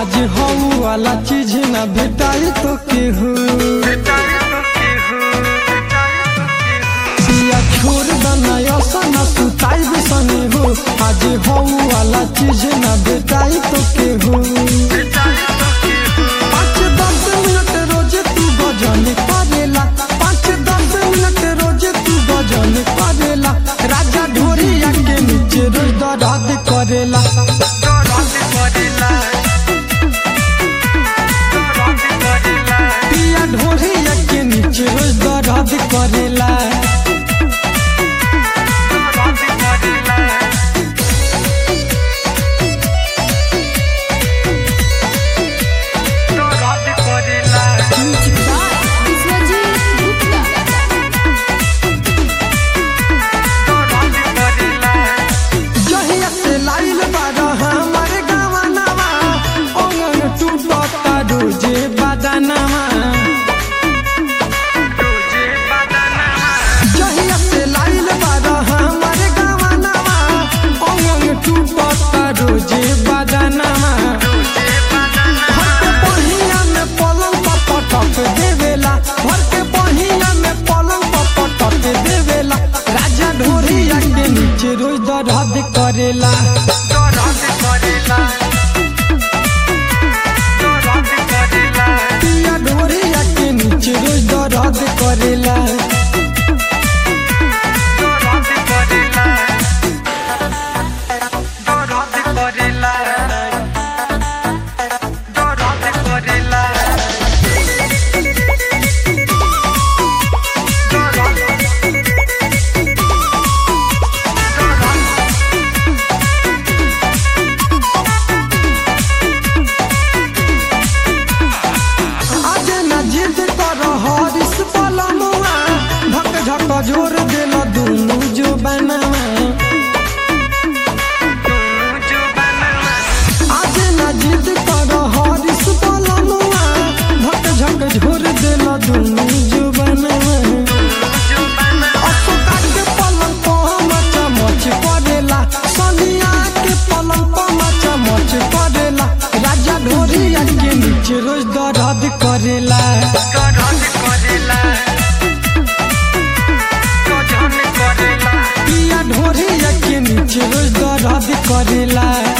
आज हऊ वाला चीज न भेटाई तो केहू सिया छोड़ दना सन सुताई भी सने हो आज हऊ वाला चीज न भेटाई तो केहू पाँच दस मिनट रोज तू भजन करेला पाँच दस मिनट रोज तू भजन करेला राजा ढोरिया के नीचे रोज दर्द करेला पिया ढोरिया के नीचे रोज दर्द करेला Music by Biswajit Gupta. जहिया से लाइल बारा हमारे गावनावा ओंगन टूटता रोजे बदनामा जहिया से लाइल बारा हमारे गावनावा ओंगन टूटता रोजे बदनामा घर के पहिया में पलंग पर पटक देवेला घर के पहिया में पलंग पर पटक देवेला राजा ढोरिया के नीचे रोज दर्द करेला पिया ढोरिया के नीचे रोज दर्द करेला आज न जिद कर हरिस पलमुआ धक झक जोर देल दुनु जो बनवा आज न जिद कर हरिस पलमुआ धक झक झोर देल दुनु जो बनवा अशोका के पलंग पर मचा मच करेला सनिया के पलंग पर मचा मच करेला राजा ढोरिया के नीचे रोज दर्द करेला पिया ढोरिया के नीचे रोज दर्द करेला